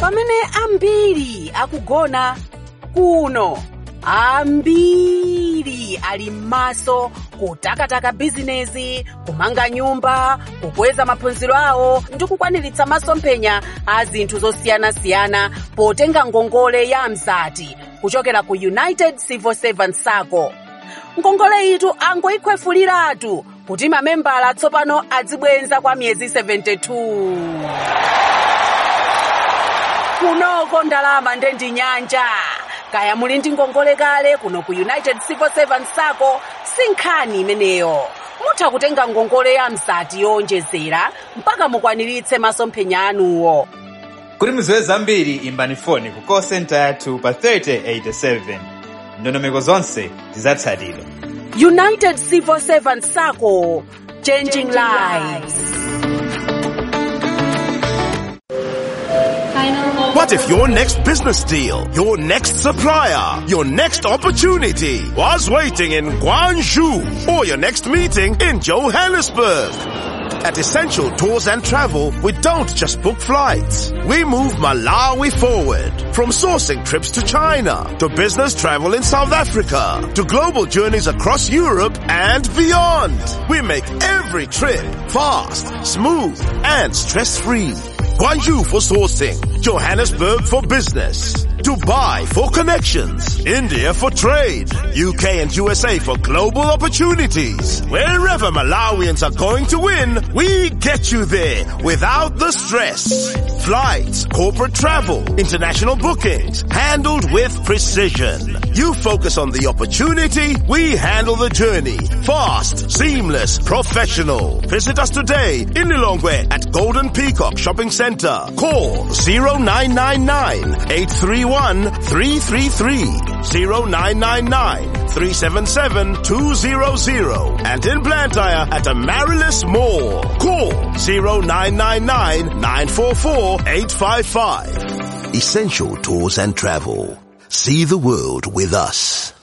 pamene ambiri akugona kuno ambiri ali m'maso kutakataka bizinezi kumanga nyumba kukweza maphunziro awo ndi kukwaniritsa masomphenya a zinthu zosiyanasiyana potenga ngongole ya mzati kuchokera ku united civil servants sacco ngongole itu angoyikhwefuliratu kuti mamembala tsopano adzibwenza kwa miyezi 72 kunoko ndalama ndendi nyanja kaya muli ndi ngongole kale kuno ku united civil servants sacco si nkhani imeneyo mutha kutenga ngongole ya mzati yowonjezera mpaka mukwaniritse masomphenya anuwo kuti mudziwe zambiri imbani foni ku call center yathu pa 3087 ndondomeko zonse zidzatsatidwa united civil servants sacco changing lives What if your next business deal, your next supplier, your next opportunity was waiting in Guangzhou or your next meeting in Johannesburg? At Essential Tours and Travel, we don't just book flights. We move Malawi forward. From sourcing trips to China, to business travel in South Africa, to global journeys across Europe and beyond. We make every trip fast, smooth, and stress-free. Guangzhou for sourcing, Johannesburg for business, Dubai for connections, India for trade, UK and USA for global opportunities. Wherever Malawians are going to win, we get you there without the stress. Flights, corporate travel, international bookings, handled with precision. You focus on the opportunity, we handle the journey. Fast, seamless, professional. Visit us today in Lilongwe at Golden Peacock Shopping Center. Call 0999 831 333 0999 377 200 and in Blantyre at Amaryllis Mall. Call 0999 944 855. Essential Tours and Travel. See the world with us.